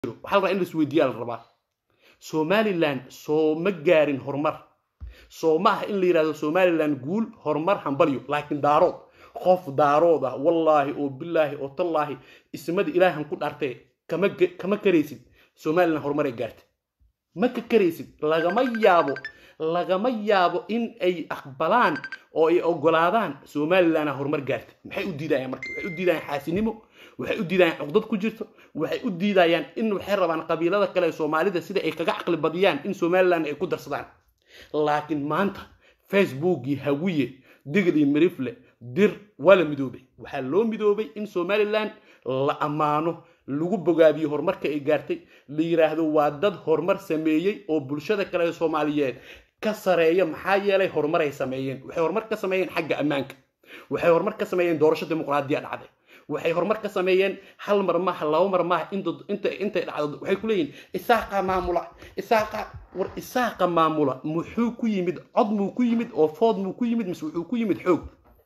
waxaa la rabaa in la isweydiiyaa la rabaa somaliland soo ma gaarin horumar soo ma aha in la yidhahdo somaliland guul horumar hambalyo laakiin daarood qof daarood ah wallaahi oo bilaahi oo tallaahi ismada ilaahan ku dhaartee kama kama karaysid somaliland horumar ay gaartay ma ka karaysid lagama yaabo lagama yaabo in ay aqbalaan oo ay ogolaadaan somalilandna horumar gaartay maxay u diidayaan marka waxay u diidayaan xaasinimo waxay u diidayaan cuqdad ku jirto waxay u diidayaan in waxay rabaan qabiilada kale ee soomaalida sida ay kaga caqli badiyaan in somaliland ay ku darsadaan laakiin maanta facebookii hawiye digli mirifle dir waa la midoobay waxaa loo midoobay in somaliland la ammaano lagu bogaadiyo horumarka ay gaartay la yidhaahdo waa dad horumar sameeyey oo bulshada kale ee soomaaliyeed ka sareeya maxaa yeelay horumar ay sameeyeen waxay horumar ka sameeyeen xagga ammaanka waxay horumar ka sameeyeen doorasho dimuqraadiya dhacday waxay horumar ka sameeyeen hal mar maaha laba mar maaha intay dhacdo waxay ku leeyihin isaaqa maamula isaaqa war isaaqa maamula muxuu ku yimid cod muu ku yimid oo food muu ku yimid mise wuxuu ku yimid xoog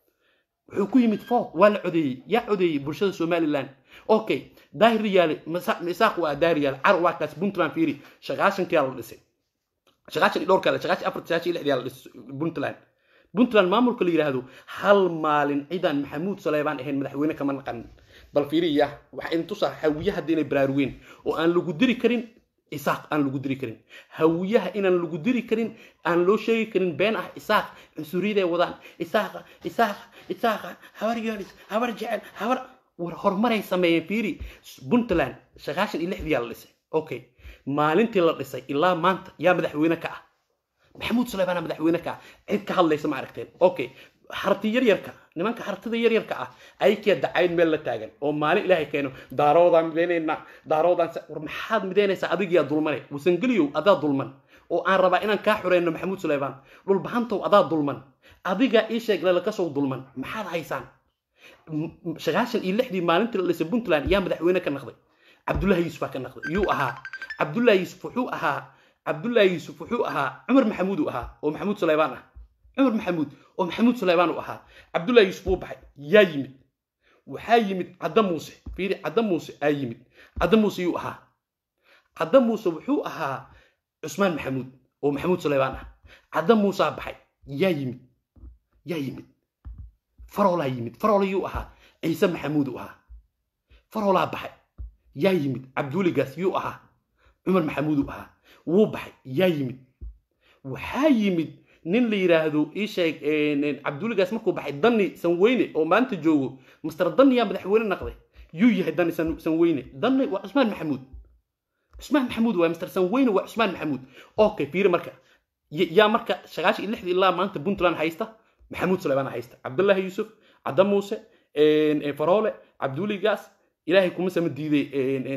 wuxuu ku yimid food waa la codeeyey yaa codeeyey bulshada somaliland okay daahir yaale isaaq waa daahir yaale car waa kaas puntland fiiri shaqaashankiyaa la dhisay shaqaashan iyo dhowrkaa shaqaashan afar shaqaashan iyo lixdiyaa la dhisay puntland puntland maamulka la yidhaahdo hal maalin ciidan maxamuud saleebaan ahayn madaxweyne kama naqanin bal fiiriya waxaa in tusaa hawiye hadda inay baraarugeen oo aan lagu diri karin isaaq aan lagu diri karin hawiyaha inaan lagu diri karin aan loo sheegi karin been ah isaaq cunsuriyadaay wadaan isaaqa isaaqa isaaqa habar yoonis habar jecel habar war horumaray sameeyeen fiiri puntland shaqaashan iyo lixdiyaa la dhisay okay maalintii la dhisay ilaa maanta yaa madaxweyne ka ah maxamuud suleymaana madaxweyne ka ah cid ka hadlaysa ma aragteen okay harti yaryarka nimanka hartida yaryarka ah aykiya dacayn meel la taagan oo maalin ilaahay keeno daaroodaan midaynayna daaroodaan war maxaad midaynaysaa adigiyaa dulmane wasangeliyow adaa dulman oo aan rabaa inaan kaa xureyno maxamuud suleymaan dhulbahantow adaa dulman adigaa ii sheeg lalakasoo dulman maxaad haysaan shaqaashan iyo lixdii maalintii la dhisay puntland yaa madaxweyne ka naqday cabdullahi yuusuf baa ka naqday yuu ahaa cabdullahi yuusuf wuxuu ahaa cabdullahi yuusuf wuxuu ahaa cumar maxamuud uu ahaa oo maxamuud suleymaan ah cumar maxamuud oo maxamuud suleymaan uu ahaa cabdullahi yuusuf wuu baxay yaa yimid waxaa yimid cadda muuse fiiri cadda muuse aa yimid cadda muuse yuu ahaa cadda muuse wuxuu ahaa cusmaan maxamuud oo maxamuud suleymaan ah cadda muusaa baxay yaa yimid yaa yimid faroolaa yimid faroola yuu ahaa ciise maxamuud uu ahaa faroolaa baxay yaa yimid cabduuligaas yuu ahaa cumar maxamuud uu ahaa wuu baxay yaa yimid waxaa yimid nin la yidhaahdo ii sheeg cabduuligaas markuu baxay dani sanweyne oo maanta joogo master dani yaa madaxweyne naqday yuu yahay dani sanweyne dani waa cusmaan maxamuud cusmaan maxamuud waa master sanweyne waa cusmaan maxamuud okay fiiri marka yaa marka shaqaashi iyo lixdii ilaa maanta puntland haysta maxamuud suleymaan haysta cabdullaahi yuusuf cadda muuse faroole cabduuligaas ilaahay kuma sama diiday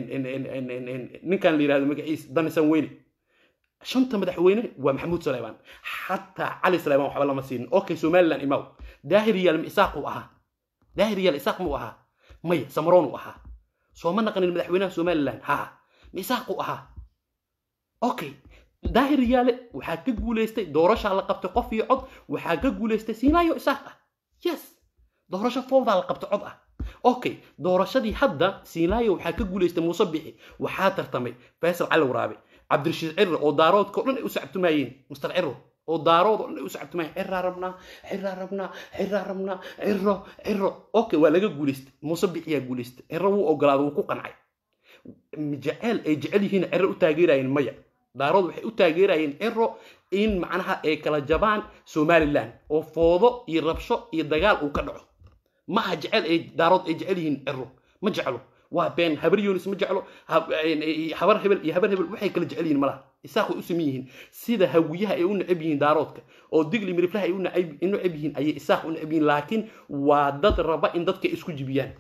ninkan la yidhahdo magaciis dani sanweyne shanta madaxweyne waa maxamuud suleymaan xataa cali suleymaan waxba lama siinin okay somaliland imaw daahir yaal isaaq uu ahaa daahir yaal isaaq muu ahaa maya samaroon uu ahaa sooma naqanin madaxweynaha somaliland ha ma isaaq uu ahaa okay daahir yaale waxaa ka guulaystay doorashaa la qabtay qof iyo cod waxaa ka guulaystay siinaayo isaaq ah yes doorasho fowdaa la qabtay cod ah okay doorashadii hadda siinaayo waxaa ka guulaystay muuse bixi waxaa tartamay faysal cali waraabe cabdirashiid cirre oo daaroodka o dhan ay u sacabtumaayeen master cirro oo daarood oo dhan ay u sacabtumaayeen cirraa rabnaa cirraa rabnaa cirraa rabnaa cirro cirro okay waa laga guulaystay muuse bixiyaa guulaystay cirro wuu ogolaaday wuu ku qancay jeceel ay jecel yihiin cirro u taageerayeen maya daarood waxay u taageerayeen ciro in macnaha ay kala jabaan somaliland oo foodo iyo rabsho iyo dagaal uu ka dhaco ma aha jecel ay daarood ay jecel yihiin ciro ma jeclo waa been habar yoonis ma jeclo habar hebel iyo habar hebel waxay kala jecel yihiin malaha isaaq way u saman yihiin sida hawiyaha ay u necab yihiin daaroodka oo digli miriflaha ay u necab yihiin ayay isaaq u necab yihiin laakiin waa dad raba in dadka isku jibiyaan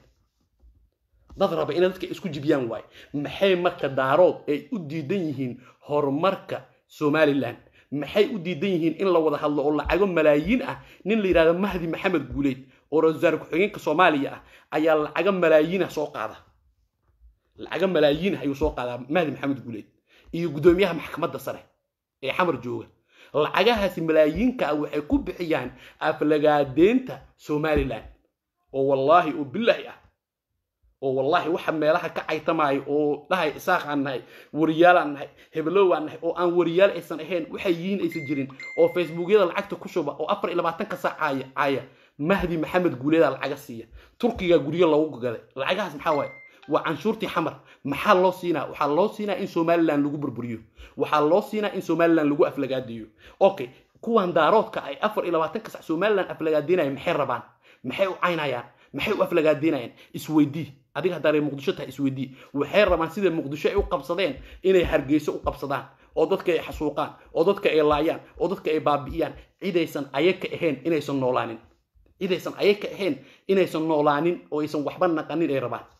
dad raba inay dadka isku jibiyaan waaye maxay marka daarood ay u diidan yihiin horumarka somaliland maxay u diidan yihiin in la wada hadlo oo lacago malaayiin ah nin la yidhahdo mahdi maxamed guuleyd oo ra-isul wasaare ku-xigeenka soomaaliya ah ayaa lacago malaayiin ah soo qaada lacago malaayiin ah ayuu soo qaadaa mahdi maxamed guuleyd iyo guddoomiyaha maxkamadda sare ee xamar jooga lacagahaasi malaayiinka ah waxay ku bixiyaan aflagaadeenta somaliland oo wallaahi oo bilaahi ah oo wallahi waxa meelaha ka caytamaayo oo dhahay isaaqaan nahay wariyaalaan nahay hebelowaan nahay oo aan wariyaal aysan ahayn waxay yihiin aysan jirin oo facebookyada lacagta ku shuba oo afar iyo labaatanka saac caaya caaya mahdi maxamed guuleedaa lacaga siiya turkiga guryo lagu gaday lacagahaas maxaa waaye waa canshuurtii xamar maxaa loo siinaa waxaa loo siinaa in somalilan lagu burburiyo waxaa loo siinaa in somalilan lagu aflagaadiyo okay kuwan daaroodka ay afar iyo labaatanka sac somalilan aflagaadinaya maxay rabaan maxay u caynayaan maxay u aflagaadinayaan isweydii adiga haddaa reer muqdisho tahay isweydii waxay rabaan sida muqdisho ay u qabsadeen inay hargeyso u qabsadaan oo dadka ay xasuuqaan oo dadka ay laayaan oo dadka ay baabi'iyaan cidaysan ayaka ahayn inaysan noolaanin cidaysan ayaka ahayn inaysan noolaanin oo aysan waxba naqanin ay rabaan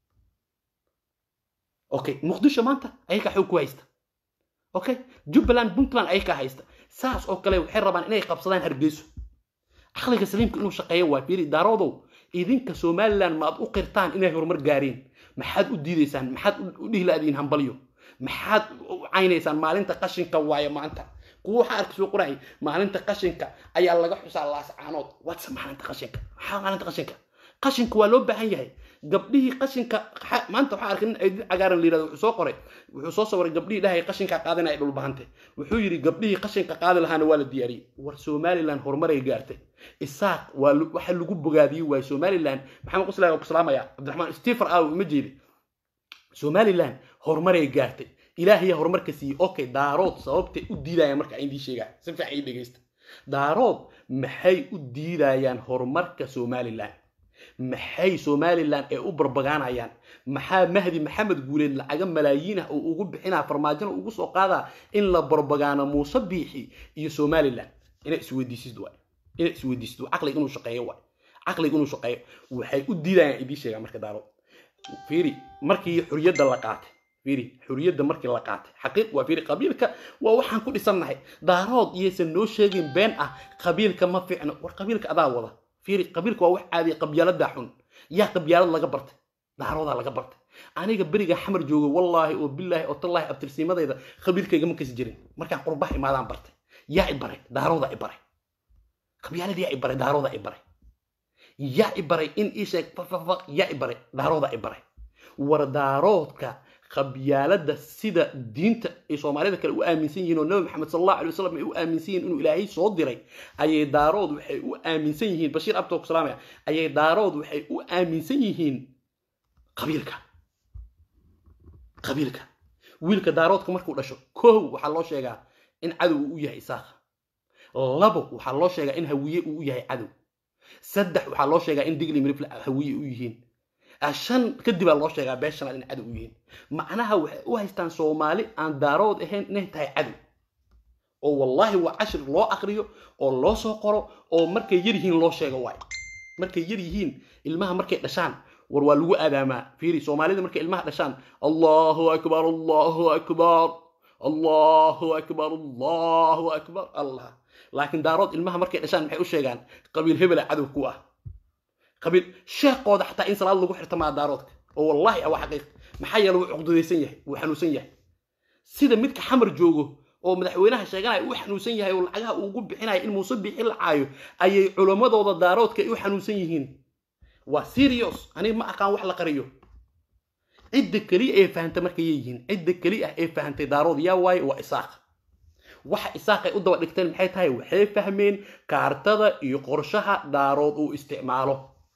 okay muqdisho maanta ayakaa xoog ku haysta okay jubbaland puntland ayakaa haysta saas oo kale waxay rabaan inay qabsadaan hargeyso caqliga saliimka inuu shaqeeyo waa fiiri daaroodow idinka somalilan maad u qirtaan inay horumar gaareen maxaad u diidaysaan maxaad u dhihlaadiin hambalyo maxaad u caynaysaan maalinta qashinka waayo maanta kuwa waxaa arka soo qoray maalinta qashinka ayaa laga xusaa laascaanood watse maalinta qashinka maxaa maalinta qashinka qashinka waa loo baahan yahay gabdhihii qashinka maanta waxaa arkay nin aydin cagaaran la yirahdo wuxuu soo qoray wuxuu soo sawiray gabdhihii dhahay qashinka qaadina ay dhulbahante wuxuu yidhi gabdhihii qashinka qaadi lahaana waa la diyaariyey war somaliland horumaray gaartay isaaq waa waxa lagu bogaadiyey waay somaliland maxamed quslaag oo ku salaamaya cabdiraxmaan stefer aaw ima jeedi somaliland horumaray gaartay ilaahayaa horumarka siiyey okay daarood sababtay u diidayaan marka indii sheegaa si fiican ii dhegeysta daarood maxay u diidayaan horumarka somaliland maxay somalilan ee u barbagaanayaan maxaa mahdi maxamed guuleed lacaga malaayiin ah oo ugu bixinaa farmaajona ugu soo qaadaa in la barbagaano muuse biixi iyo somalilan inay isweydiisid waay inay isweydiisid waay caqliga inuu shaqeeyo waay caqliga inuu shaqeeyo waxay u diidayaan idii sheegaa marka daaro fiiri markii xuriyadda la qaatay fiiri xuriyadda markii la qaatay xaqiiq waa fiiri qabiilka waa waxaan ku dhisannahay daarood iyaysan noo sheegin been ah qabiilka ma fiicno war qabiilka adaa wada fiiri qabiilka waa wax caadiya qabyaalada xun yaa qabyaalad laga bartay daaroodaa laga bartay aniga beriga xamar joogo wallaahi oo bilaahi oo tallaahi abtirsiimadayda qabiilkayga ma kasi jirin markaan qurbaha imaadaan bartay yaa i baray daaroodaa i baray qabyaalad yaa i baray daaroodaa i baray yaa i baray in ii sheeg fafafaq yaa i baray daaroodaa i baray war daaroodka qabyaalada sida diinta ay soomaalida kale u aaminsan yihiin oo nabi maxamed sal allahu alay wasalam ay u aaminsan yihiin inuu ilaahay soo diray ayay daarood waxay u aaminsan yihiin bashiir abto ku salaamaya ayay daarood waxay u aaminsan yihiin qabiilka qabiilka wiilka daaroodka markuu dhasho kow waxaa loo sheegaa in cadow uu u yahay isaaqa labo waxaa loo sheegaa in hawiye uu u yahay cadow saddex waxaa loo sheegaa in digli mirifle hawiye u yihiin shan kadib aa loo sheegaa bee shanaad in cadow u yihiin macnaha waxay u haystaan soomaali aan daarood ahayn inay tahay cadow oo wallaahi waa cashir loo akriyo oo loo soo qoro oo markay yar yihiin loo sheego waay markay yar yihiin ilmaha markay dhashaan war waa lagu aadaamaa fiiri soomaalida markay ilmaha dhashaan allahu akbar allahu akbar allahu akbar allahu akbar allah laakiin daarood ilmaha markay dhashaan maxay u sheegaan qabiil hebela cadow ku ah qabiil sheekooda xataa in salaad lagu xirta maa daaroodka oo wallaahi ah waa xaqiiq maxaa yeele wuu cuqdadaysan yahay wuu xanuunsan yahay sida midka xamar joogo oo madaxweynaha sheeganaya uu xanuunsan yahay oo lacagaha uugu bixinaya in muuse bixi la caayo ayay culammadooda daaroodka ay u xanuunsan yihiin waa serious aniga ma aqaan wax la qariyo cidda keliya ee fahanta markay yihiin cidda keli ah ee fahantay daarood yaa waaye waa isaaq waxa isaaqay u daba dhigteen maxay tahay waxay fahmeen kaartada iyo qorshaha daarood uu isticmaalo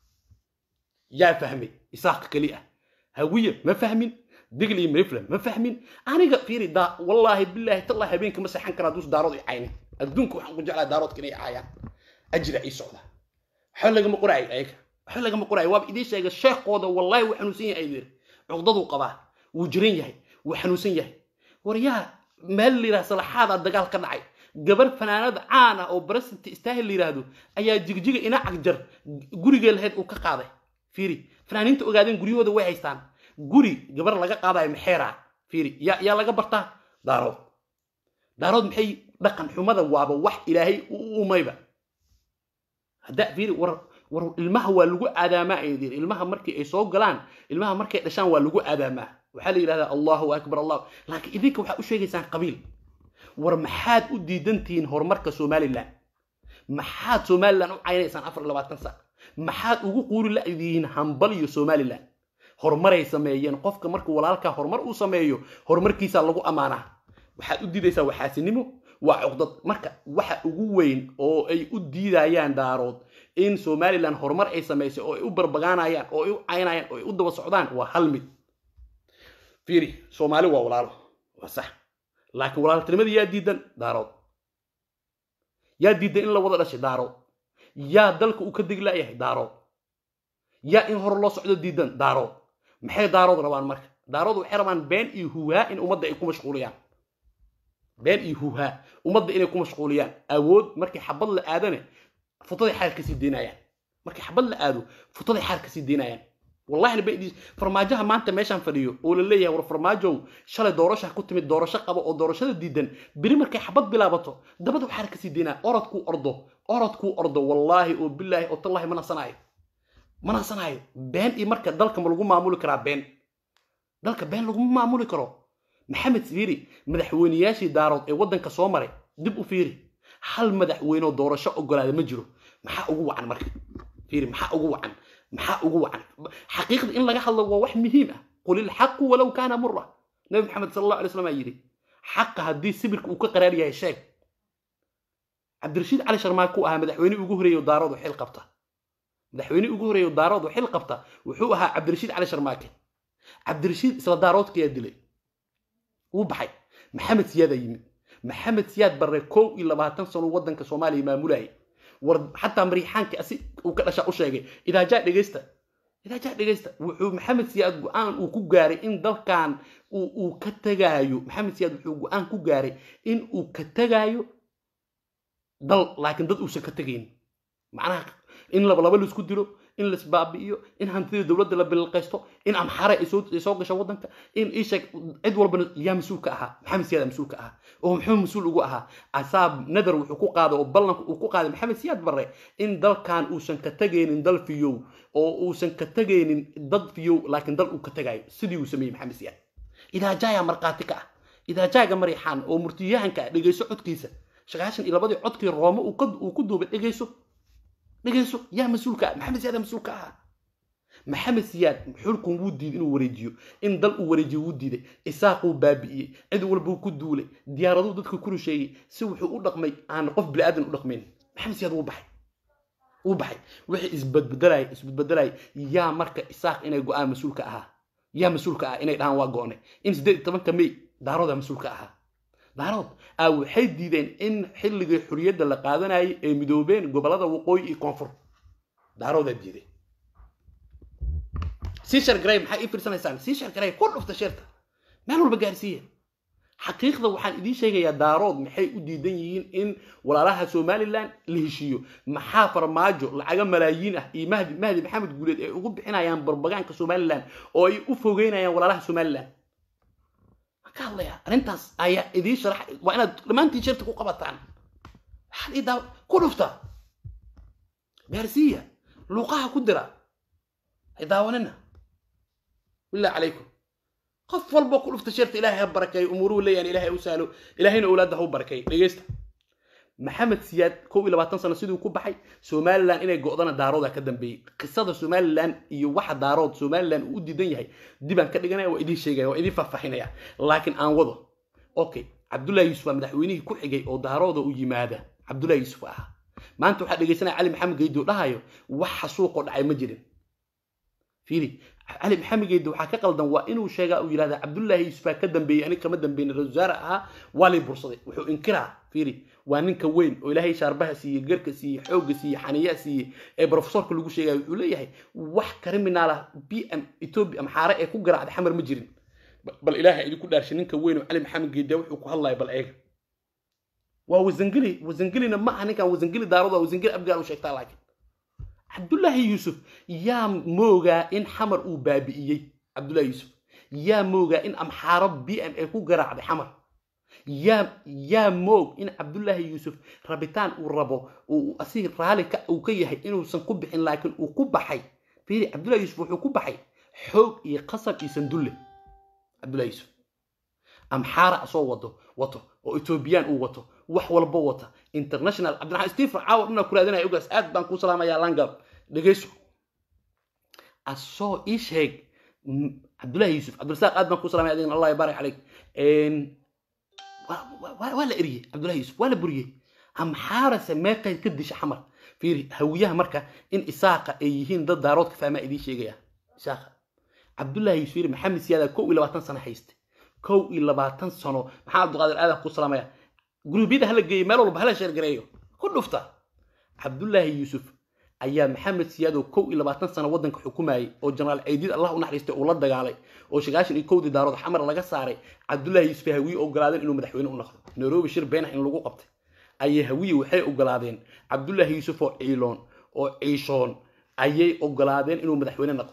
yaa fahmay isaaq keli ah hawiye ma fahmin digli mrifle ma fahmin aniga fiiri da wallaahi bilaahi tallahi habeenka ma seexan karaa dus daarood i caynin adduunka waxaan ku jeclaa daaroodka inay caayaan ajira ii socda waxba lagama qoraay ayaga waxba lagama qoraay waaba idiin sheega sheekooda wallaahi wuu xanuunsan yahay aydir cuqdaduu qabaa wuu jiran yahay wuu xanuunsan yahay war yaa meel la yidhaha salaxaadaa dagaal ka dhacay gabar fanaanada caan ah oo baresinta istaahil la yidhaahdo ayaa jigjiga ina cagjar gurigee lahayd uu ka qaaday fiiri fanaaniinta ogaadeen guryahooda way haystaan guri gabar laga qaadayo maxeera fiiri yaa yaa laga bartaa daarood daarood maxay dhaqan xumada waaba wax ilaahay u umayba hadda fiiri war war ilmaha waa lagu aadaamaa ay yidhi ilmaha markii ay soo galaan ilmaha markay dhashaan waa lagu aadaamaa waxaa la yidhahdaa allahu akbar allah laakiin idinka waxaa u sheegaysaan qabiil war maxaad u diidantihiin horumarka somalilan maxaad somalilan u caynaysaan afar labaatan sac maxaad ugu quuri la'dihiin hambal iyo somalilan horumaray sameeyeen qofka marka walaalkaa horumar uu sameeyo horumarkiisaa lagu ammaanaa waxaad u diidaysaa waxaasinimo waa cuqdad marka waxa ugu weyn oo ay u diidayaan daarood in somalilan horumar ay samaysay oo ay u barbagaanayaan oo ay u caynayaan oo ay u daba socdaan waa hal mid fiiri soomaali waa walaalo waa sax laakiin walaaltinimadii yaa diidan daarood yaa diidan in la wada dhashay daarood yaa dalka uu ka deglayahay daarood yaa in hore loo socdo diidan daarood maxay daarood rabaan marka daarood waxay rabaan been iyo huhaa in ummadda ay ku mashquuliyaan been iyo huhaa ummadda inay ku mashquuliyaan awood markii xabad la aadane futaday xaar kasii deynayaan markii xabad la aado futaday xaar kasii deynayaan wallahi ba farmaajaha maanta meeshaan fadhiyo oo la leeyahay war farmaajow shalay doorasha ku timid doorasho qabo oo doorashada diidan beri markay xabad bilaabato dabada xaar kasii deynaya orodkuu ordo orodkuu ordo wallaahi oo bilaahi oo tallahi ma nasanaayo ma nasanaayo been iyo marka dalka ma lagu maamuli karaa been dalka been laguma maamuli karo maxamed fiiri madaxweyneyaashii daarood ee waddanka soo maray dib u fiiri hal madaxweynoo doorasho ogolaada ma jiro maxaa ugu wacan marka fiiri maxaa ugu wacan maxaa ugu wacan xaqiiqda in laga hadlo waa wax muhiim ah qul ilxaqu walow kaana mura nabi maxamed sal allahu alay slam aa yidhi xaqa haddii sibirka uu ka qaraar yahay sheeg cabdirashiid cali sharmaake ku ahaa madaxweyne ugu horeeyo daaroodu xil qabta madaxweyne ugu horeeyo daaroodu xil qabta wuxuu ahaa cabdirashiid cali sharmaake cabdirashiid isla daaroodkayaa dilay wuu baxay maxamed siyaadaa yimid maxamed siyaad barre kow iyo labaatan sano waddanka soomaaliya maamulayay war xataa mariixaanka asi uu ka dhashaa u sheegay idaajaa dhegaysta idaajaa dhegaysta wuxuu maxamed siyaad go-aan uu ku gaaray in dalkan uu ka tegaayo maxamed siyaad wuxuu go-aan ku gaaray in uu ka tegaayo dal laakiin dad uusan ka tegayn macnaha in labalaba laisku dilo in laisbaabi'iyo in hantida dowladda la bililqaysto in amxare ay soo gasho waddanka in isheeg cid walbana yaa mas-uul ka ahaa maxamed siyaad mas-uul ka ahaa oo muxuu mas-uul ugu ahaa asaab nadar wuxuu ku qaaday oo ballanka uu ku qaaday maxamed siyaad barre in dalkan uusan ka tegaynin dal fiyow oo uusan ka tegaynin dad fiyow laakiin dal uu ka tegaayo sidii uu sameeyey maxamed siyaad idaajaaya markhaati ka ah idaajaaga mariixaan oo murtiyahanka ah dhegayso codkiisa sagaashan iyo labadii codkii roome uu ku duubay dhegayso dhegayso yaa mas-uulka ah maxamed siyaad mas-uulka ahaa maxamed siyaad xulkun wuu diiday inuu wareejiyo in dal uu wareejiyo wuu diiday isaaquu baabi'iyey cid walbuu ku duulay diyaaraduu dadka ku rusheeyey si wuxuu u dhaqmay aan qof bili-aadan u dhaqmayn maxamed siyaad wuu baxay wuu baxay wixii isbadbedelaya isbadbedelaya yaa marka isaaq inay go-aan mas-uulka ahaa yaa mas-uulka ah inay dhahaan waa go-ne in siddeed iyo tobanka may daaroodaa mas-uulka ahaa daarood a waxay diideen in xilligii xuriyadda la qaadanayay ay midoobeen gobollada waqooyi iyo koonfur daaroodaa diiday sii shargaray maxaa ii fiirsanaysaan sii shargaray ku dhufta sheerta meel walba gaarsiiya xaqiiqda waxaan idiin sheegayaa daarood maxay u diidan yihiin in walaalaha somalilan la heshiiyo maxaa farmaajo lacaga malaayiin ah iyo mahdi mahdi maxamed guuleed ay ugu bixinayaan barbagaanka somalilan oo ay u fogeynayaan walaalaha somalilan ka hadlaya arrintaas ayaa idiin sharax waa inaad dhammaantiin shirta ku qabataan waxaad ii daaw ku dhufta gaarsiiya luuqaha ku dira hay daawanina billah calaykum qof walba ku dhufta shirta ilaahay ha barakeeyo umuruhu leeyahan ilaahay u sahlo ilaahayna owlaadda ha u barakeeyo dhegeysta maxamed siyaad kow iyo labaatan sano siduu ku baxay somalilan inay go'dana daarooda ka dambeeyey qisada somalilan iyo waxa daarood somalilan uu u diidan yahay dibaan ka dhiganaya waa idiin sheegaya waa idiin faahfaahinaya laakiin aan wado okay cabdullahi yuusuf waa madaxweynihii ku xigay oo daarooda u yimaada cabdullahi yuusuf ahaa maanta waxaa dhegaysanaya cali maxamed geydo dhahayo wax xasuuqoo dhacay ma jirin fiiri cali maxamed geydo waxaa ka qaldan waa inuu sheegaa uu yidhahda cabdullaahi yuusufaa ka dambeeyey aniga kama dambeyn ra wasaare ahaa waa lay bursaday wuxuu inkiraa fiiri waa ninka weyn oo ilaahay shaarbaha siiyey garka siiyey xoogga siiyey xaniyaa siiyey ee brofesorka lagu sheegaya wuxuu leeyahay wax kriminaal ah b m ethiopia maxaare ee ku garaacday xamar ma jirin bal ilaahay idinku dhaarshay ninka weyn oo cali maxamed geedda wuxuu ku hadlaya bal eega waa wasangeli wasangelina ma aha ninkan wasangeli daaroda wasangeli abgaal u sheegtaa laakiin cabdullaahi yuusuf yaa moogaa in xamar uu baabi'iyey cabdullahi yuusuf yaa moogaa in amxaaro b m a ku garaacday xamar yaa yaa moog in cabdullaahi yuusuf rabitaan uu rabo uu asig raali ka uu ka yahay inuusan ku bixin laakiin uu ku baxay fiiri cabdullahi yuusuf wuxuu ku baxay xoog iyo qasab iyo sandulle cabdullahi yuusuf amxaara soo wado wato oo etoobiyaan uu wato wax walba wata international cabdiraxmaan stephen caawa dhina ku raadinaya ogaas aad baan kuu salaamayaa langab dhegeyso asoo ii sheeg cabdullahi yuusuf cabdirasaaq aad baan ku salamay adigna allah yabaarak caleyk waa la eriyey cabdullahi yuusuf waa la buriyey amxaarase meeqay ka disha xamar fiiri hawiyaha marka in isaaqa ay yihiin dad daaroodka fahmaa idiin sheegaya isaaqa cabdullahi yuusuf fiiri maxamed siyaada kow iyo labaatan sano hayste kow iyo labaatan sano maxaa cabdiqaadir aadan ku salamaya guruubyada hala geeyo meel walba hala sheergareeyo ku dhufta cabdullaahi yuusuf ayaa maxamed siyaado kow iyo labaatan sano waddanka xukumayay oo jenaraal ceydiid allah u naxariistay uu la dagaalay oo sagaashan iyo kowdii daarood xamar laga saaray cabdullaahi yuusuf ay hawiye ogolaadeen inuu madaxweyne u noqdo nairobi shir beenax in lagu qabtay ayay hawiye waxay ogolaadeen cabdullaahi yuusuf oo ciiloon oo ciishoon ayay ogolaadeen inuu madaxweyne noqdo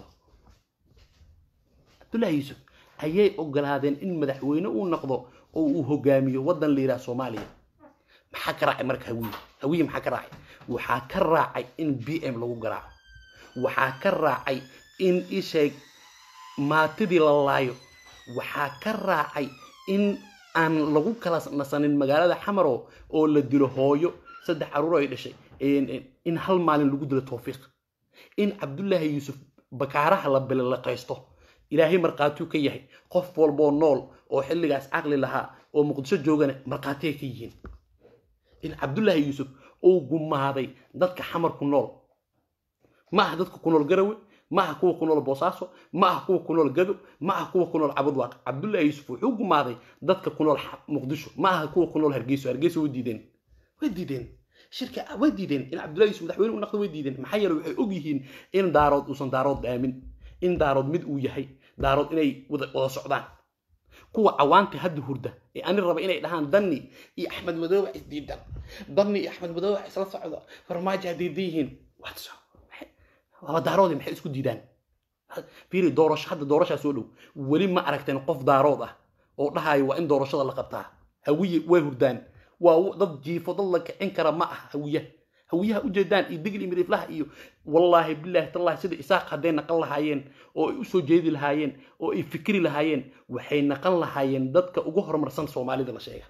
cabdullaahi yuusuf ayay ogolaadeen in madaxweyne uu noqdo oo uu hogaamiyo waddan la yidhaha soomaaliya maxaa ka raacay marka hawiye hawiye maxaa ka raacay waxaa ka raacay in b m lagu garaaco waxaa ka raacay in isheeg maatidii la laayo waxaa ka raacay in aan lagu kala nasanin magaalada xamaro oo la dilo hooyo saddex caruur ay dhashay in hal maalin lagu dilo towfiiq in cabdullaahi yuusuf bakaaraha la bililaqaysto ilaahay markhaatiu ka yahay qof walboo nool oo xilligaas caqli lahaa oo muqdisho joogana markhaatiyay ka yihiin in cabdullaahi yuusuf uu gumaaday dadka xamar ku nool ma aha dadka ku nool garawe ma aha kuwa ku nool boosaaso ma aha kuwa ku nool gado ma aha kuwa ku nool cabudwaaq cabdullaahi yuusuf wuxuu gumaaday dadka ku nool muqdisho ma aha kuwa ku nool hargeyso hargeyso way diideen way diideen shirka way diideen in cabdullahi yuusuf madaxweyne u naqdo way diideen maxaa yeele waxay og yihiin in daarood uusan daarood aamin in daarood mid uu yahay daarood inay wada socdaan kuwa cawaanta hadda hurda ee ani raba inay dhahaan danni iyo axmed madoobe isdiidan danni iyo axmed madoobe isla socdo farmaajo haddiidan yihiin waa daaroodi maxay isku diidaan fiiri doorasho hadda doorashaa soo dhow weli ma aragteen qof daarood ah oo dhahayo waa in doorashada la qabtaa hawiye way hurdaan waa dad jiifo dad la kicin kara ma aha hawiya hawiyaha ujeedaan iyo digli midiflaha iyo wallaahi bilaahi tallahi sida isaaq hadday naqan lahaayeen oo ay usoo jeedi lahaayeen oo ay fikri lahaayeen waxay naqan lahaayeen dadka ugu horumarsan soomaalida la sheega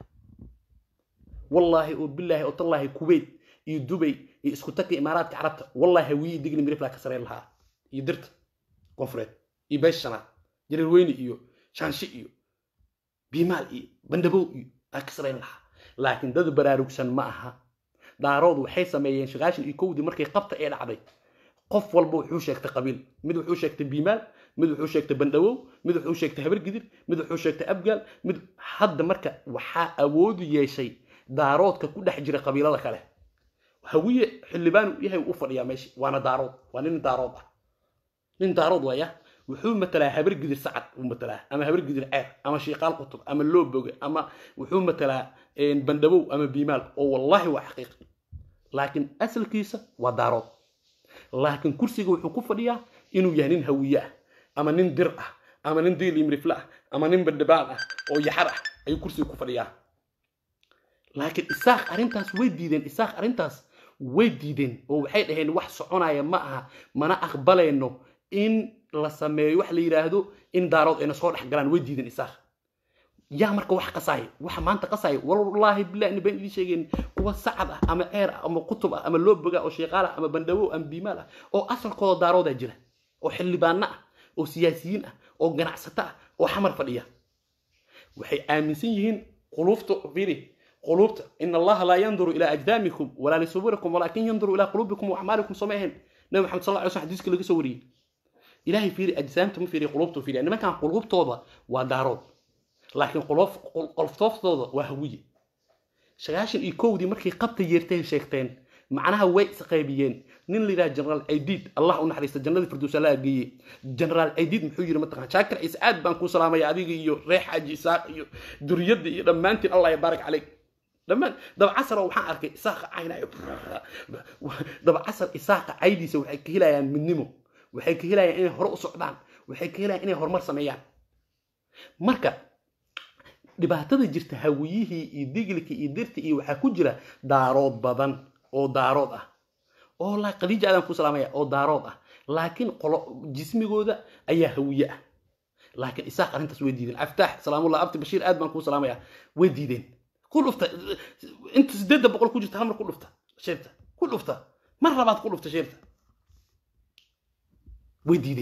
wallaahi oo bilaahi oo tallaahi kuwait iyo dubay iyo isku tagka imaaraadka carabta wallaahi hawiye digli midiflaha ka sareen lahaa iyo dirta koonfureed iyo beesha shanaad jareer weyne iyo shaanshi iyo biimaal iyo bandhabow iyo aa ka sareen lahaa laakiin dad baraarugsan ma aha daarood waxay sameeyeen shaqaashan iyo kowdii markay qabta ee dhacday qof walba wuxuu sheegtay qabiil mid wuxuu sheegtay biimaal mid wuxuu sheegtay bandhawow mid wuxuu sheegtay habargidir mid wuxuu sheegtay abgaal mid hadda marka waxaa awoodu yeeshay daaroodka ku dhex jira qabiilada kale hawiye xildhibaan yahay u fadhiyaa meesha waana daarood waa nin daarood ah nin daarood waaya wuxuu matalaa habargidir sacad uu matalaa ama habargidir ceer ama shiiqaal qutub ama looboge ama wuxuu matalaa bandhabow ama biimaal oo wallaahi waa xaqiiq laakiin asalkiisa waa daarood laakiin kursiga wuxuu ku fadhiyaa inuu yahay nin hawiye ah ama nin dir ah ama nin diilimrifle ah ama nin bandhabaan ah oo yaxar ah ayuu kursiga ku fadhiyaa laakiin isaaq arrintaas way diideen isaaq arrintaas way diideen oo waxay dhaheen wax soconaya ma aha mana aqbalayno in la sameeyo wax la yidhaahdo in daarood ayna soo dhex galaan way diideen isaaq yaa marka wax qasaaya waxa maanta qasaaya wallaahi billahi ina been idiin sheegeen kuwa sacad ah ama ceer ah ama kutub ah ama looboga oo sheeqaal ah ama bandhawow ama biimaal ah oo asalkooda daaroodaa jira oo xildhibaano ah oo siyaasiyiin ah oo ganacsato ah oo xamar fadhiya waxay aaminsan yihiin quluufta fiiri quluubta in allaha laa yanduru ilaa ajdaamikum walaa lisuburikum walaakin yanduru ilaa quluubikum wa acmaalikum soo ma ahayn nabi maxamed sal lla slam xadiiska laga soo wariyey ilaahay fiiri ajsaamta ma fiiriya quluubta fiiriya nimankan quluubtooda waa daarood laakiin qoloftooftooda waa hawiye sagaashan iyo kowdii markay qabta yeerteen sheegteen macnaha way isqaybiyeen nin la yidhaha generaal caydiid allah u naxariista jannadii firdowsa la geeyey generaal caydiid muxuu yidhi mataqaan shaakir ciise aad baan kuu salaamaya adiga iyo reex xaaji isaaq iyo duriyadda iyo dhammaantiin allah yabaarak caleyk dhammaan dabcasar waxaan arkay isaaqa caynayo dabcasar isaaqa caydiisa waxay ka helayaan midnimo waxay ka helayaan inay hore u socdaan waxay ka helayaan inay horumar sameeyaan marka dhibaatada jirta hawiyihii iyo digilkii iyo dirtii iyo waxaa ku jira daarood badan oo daarood ah oo khadiija aadan ku salaamaya oo daarood ah laakiin qolo jismigooda ayaa hawiye ah laakiin isaaq arrintaas way diideen aftaax salaamullah abti bashiir aad baan kuu salaamaya way diideen ku dhufta inta sideedda boqol ku jirta hamar ku dhufta sheerta ku dhufta mar labaad ku dhufta sheerta way diideen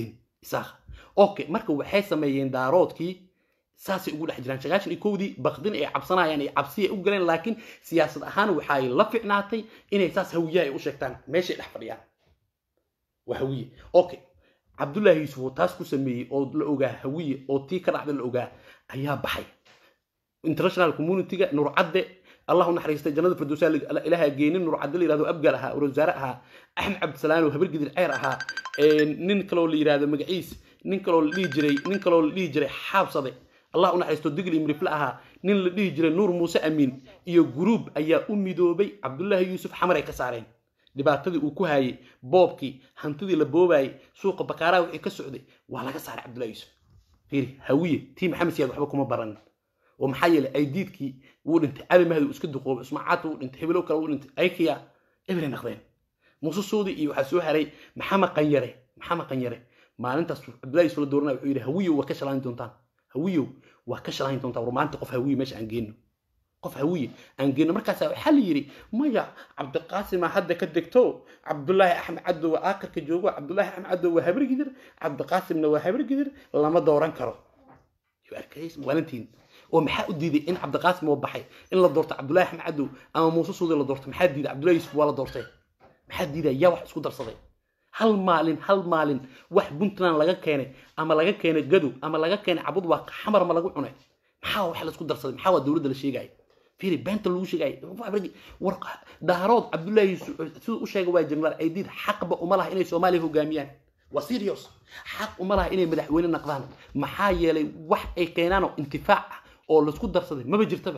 isaaqa okay marka waxay sameeyeen daaroodkii saasay ugu dhex jiraan sagaashan iyo kowdii bakdin ay cabsanayaan iyo cabsi ay u galeen laakiin siyaasad ahaan waxay la ficnaatay inay saas hawiyaha ay u sheegtaan meeshay dhex fadhiyaan waa hawiye okay cabdullaahi yuusuf oo taas ku sameeyey oo la ogaa hawiye oo tii ka dhacda la ogaa ayaa baxay international communityga nurcadde allah u naxariistay jannada firdowsa ilaaha geenin nurcadde la yirahdo abgaal ahaa wasaare ahaa axmed cabdisalaan oo habar gidir ceer ahaa nin kaloo la yirahdo magaciis nin kaloo la dhihi jiray nin kaloo la dhihi jiray xaabsade allah u naxariisto digli imrifle ahaa nin la dhihi jiray nuur muuse amiin iyo guruub ayaa u midoobay cabdullaahi yuusuf xamar ay ka saareen dhibaatadii uu ku haayey boobkii hantidii la boobayey suuqa bakaaraha wixii ka socday waa laga saaray cabdullahi yuusuf fiiri hawiye tii maxamed siyaad waxba kuma baranin oo maxaa yeelay aydiidkii wuu dhintay cali mahdi uu iska duqoobay ismaacaadta wuu dhintay hebelow kale wuu dhintay aykiya eberay naqdeen muuse suudi iyo waxaa soo haray maxamed qanyare maxamed qanyare maalintaas cabdullahi yuusuf la dooranaya wuxuu yidhi hawiyow waa ka shalayn doontaan hawiyow waa ka shalayn doontaan war maanta qof hawiye meesha aan geenno qof hawiye aan geenno markaasa waxaa la yidhi maya cabdiqaasima hadda ka degto cabdullaahi axmed caddow waa aakhirka joogo cabdullaahi axmed caddow waa habargidir cabdiqaasimna waa habargidir lama dooran karo waalantiin oo maxaa u diiday in cabdiqaasim oo baxay in la doorto cabdullaahi axmed caddow ama muuse suudi la doorto maxaa diiday cabdullahi yuusuf waa la doortay maxaa diiday yaa wax isku darsaday hal maalin hal maalin wax puntland laga keenay ama laga keenay gadow ama laga keenay cabud waa xamar ma lagu cunay maxaa wax laisku darsaday maxaa waa dowladda la sheegaya fiiri beenta lagu sheegaya war daarood cabdullaahi yuusuf siduu u sheegay waa jenaraal aydiid xaqba uma laha inay soomaaliya hogaamiyaan waa serious xaq uma laha inay madaxweyne naqdaan maxaa yeelay wax ay keenaanoo intifaac ah oo laisku darsaday maba jirtaba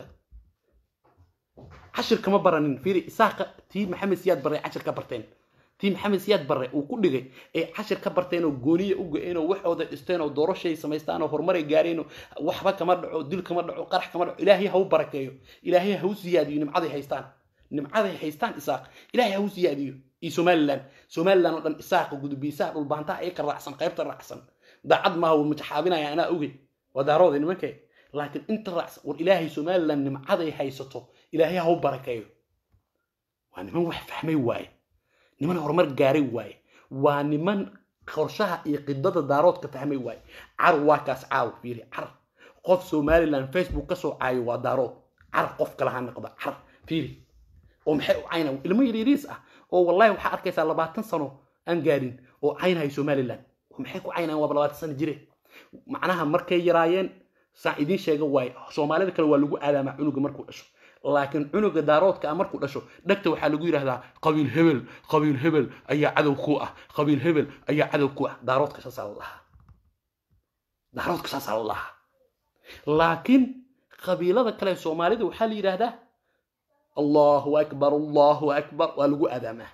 cashir kama baranin fiiri isaaqa tii maxamed siyaad barre cashir ka barteen tii maxamed siyaad barre uu ku dhigay ee cashir ka barteen oo gooniya u go-een oo waxooda dhisteen oo doorashay samaystaan oo horumaray gaareen oo waxba kama dhaco dil kama dhaco qarax kama dhaco ilaahay ha u barakeeyo ilaahay ha u siyaadiyo nimcaday haystaan nimcaday haystaan isaaq ilaahay ha u siyaadiyo iyo somaliland somaliland oo dhan isaaqa gudubiisaha dhulbaantaha ee ka raacsan qaybta raacsan daacad maaha wuu majaxaabinaya anaa oge waa daarooda nimankee laakiin inta raacsan war ilaahay somaliland nimcaday haysato ilaahay ha u barakeeyo waa niman wax fahmay waaye niman horumar gaaray waaye waa niman qorshaha iyo qidada daaroodka fahmay waaye car waa kaas caaw fiiri car qof somaliland facebook ka soo caayo waa daarood car qof kale ha noqda car fiiri oo maxay u cayna ilmo yaryariis ah oo wallahi waxaa arkaysaa labaatan sano aan gaarin oo caynahay somaliland maxay ku caynayaan waaba labaatan sano jire macnaha markay yaraayeen saan idiin sheega waaye soomaalida kale waa lagu aadaamaa cunuga markuu dhasho laakiin cunuga daaroodka ah markuu dhasho dhegta waxaa lagu yidhahdaa qabiil hebel qabiil hebel ayaa cadow ku ah qabiil hebel ayaa cadow ku ah daaroodka saasaa la lahaa daaroodka saasaa la lahaa laakiin qabiilada kale soomaalida waxaa la yidhaahdaa allahu akbar allahu akbar waa lagu aadaamaa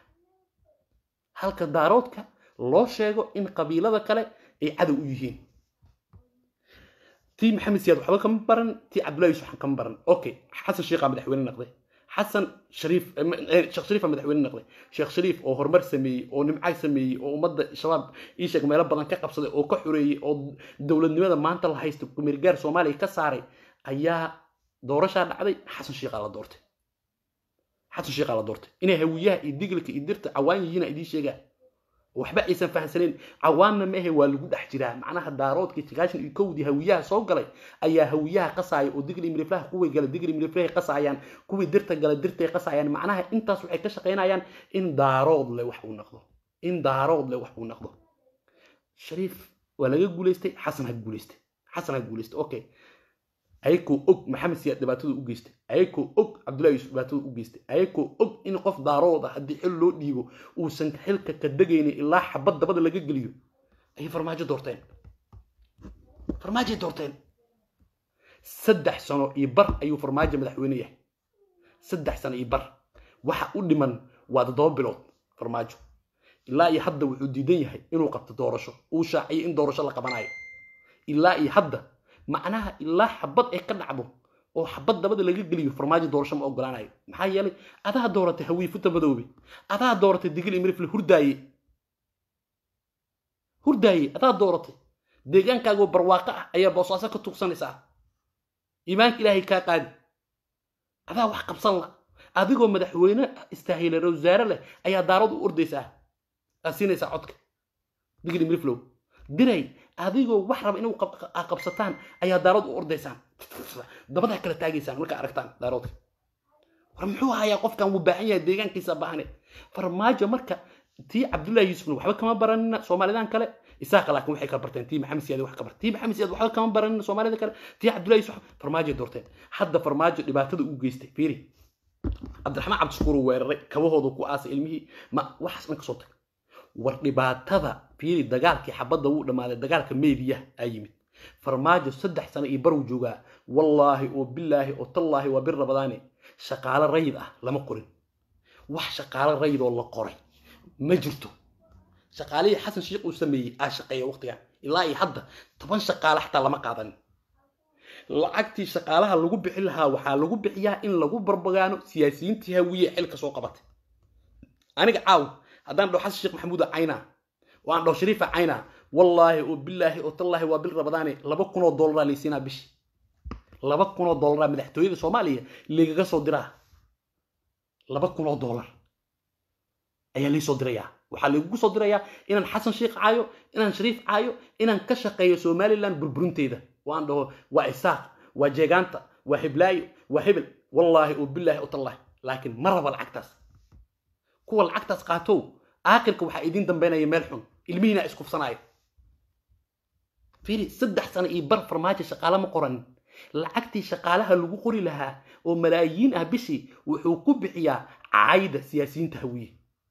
halka daaroodka loo sheego in qabiilada kale ay cadow u yihiin tii maxamed siyaad waxba kama baran tii cabdullahi yusuf waxan kama baran okay xasan sheekhaa madaxweyne naqday xasan shariif sheekh shariifa madaxweyne naqday sheekh shariif oo horumar sameeyey oo nimcay sameeyey oo ummadda shabaab ii sheeg meelo badan ka qabsaday oo ka xoreeyey oo dowladnimada maanta la haysta kumeergaar soomaaliya ka saaray ayaa doorashaa dhacday xasan sheekhaa la doortay xasan sheekhaa la doortay inay hawiyaha iyo diglika iyo dirta cawaan yihiina idiin sheegaa waxba aysan fahamsanayn cawaanna maahe waa lagu dhex jiraa macnaha daaroodkii sagaashan iyo kowdii hawiyaha soo galay ayaa hawiyaha qasaaya oo digli miriflaha kuwii gala digli miriflahay qasaayaan kuwii dirta gala dirtay qasaayaan macnaha intaas waxay ka shaqaynayaan in daarood le wax uu noqdo in daarood le wax uu noqdo shariif waa laga guulaystay xasan ha guulaystay xasan ha guulaystay okay ayakoo og maxamed siyaad dhibaatada u geystay ayakoo og cabdullahi yuusuf dhibaatada u geystay ayakoo og in qof daarood ah haddii xil loo dhiibo uusan xilka ka degaynin ilaa xabad dabada laga geliyo ayay farmaajo doorteen farmaajoay doorteen saddex sano iyo bar ayuu farmaajo madaxweyne yahay saddex sano iyo bar waxa u dhiman waa toddoba bilood farmaajo ilaa iyo hadda wuxuu diidan yahay inuu qabto doorasho uu shaaciyo in doorasho la qabanayo ilaa iyo hadda macnaha ilaa xabad ay ka dhacdo oo xabad dabada laga geliyo farmaajo doorasho ma ogolaanayo maxaa yeelay adaa dooratay hawiye futa madoobe adaa dooratay digil imirifle hurdaaye hurdaaye adaa dooratay deegaankaagoo barwaaqo ah ayaa boosaaso ka tuugsanaysaa iimaanka ilaahay kaa qaadi adaa wax qabsan la adigoo madaxweyne istaahila wasaare leh ayaa daarad u ordaysaa aad siinaysaa codka digil imiriflow diray adigoo wax raba inuu qab- aa qabsataan ayaa daarood u ordaysaan dabadaa kala taagaysaan markaa aragtaan daaroodka war muxuu hayaa qofkan wuu baahan yahay deegaankiisa baahane farmaajo marka tii cabdullaahi yuusufna waxba kama baranina soomaalidan kale isaaqa laakiin waxay kala barteen tii maxamed siyaad wax ka barteen tii maxamed siyaad waxba kama baranina soomaalida kale tii cabdullaahi yuusuf farmaajo doorteen hadda farmaajo dhibaatada uu geystay fiiri cabdiraxmaan cabdishakuur uu weeraray kabahoodu ku aasay ilmihii ma waxaas dhan kasoo tag war dhibaatada fiiri dagaalkii xabadda wuu dhammaaday dagaalka meediya aa yimid farmaajo saddex sano iyo baruu joogaa wallaahi oo bilaahi oo tallaahi waa bir rabadaane shaqaalo rayid ah lama qorin wax shaqaalo rayid oo la qoray ma jirto shaqaalihii xasan sheikh uu sameeyey aa shaqeeya waqtigan ilaa iyo hadda toban shaqaale xataa lama qaadanin lacagtii shaqaalaha lagu bixin lahaa waxaa lagu bixiyaa in lagu barbagaano siyaasiyiintii hawiye xilka soo qabatay aniga caaw haddaan dhaho xasan sheekh maxamuuda cayna oo aan dhaho shariifa cayna wallaahi oo bilaahi oo tallaahi waa bil rabadaane laba kun oo dollaraa laysiinaa bishi laba kun oo dollaraa madaxtooyada soomaaliya lagaga soo diraa laba kun oo dollar ayaa laysoo dirayaa waxaa lagugu soo dirayaa inaan xasan sheekh caayo inaan shariif caayo inaan ka shaqeeyo somaliland burburinteeda waan dhaho waa isaaq waa jeegaanta waa heblaayo waa hebel wallaahi oo bilaahi oo tallaahi laakiin ma raba lacagtaas kuwa lacagtaas qaatow aakhirka waxaa idiin dambeynaya meel xun ilmihiina iskufsanaayo fiiri saddex sano iyo bar farmaajo shaqaale ma qoranin lacagtii shaqaalaha lagu qori lahaa oo malaayiin ah bishii wuxuu ku bixiyaa caayda siyaasiyiinta hawiye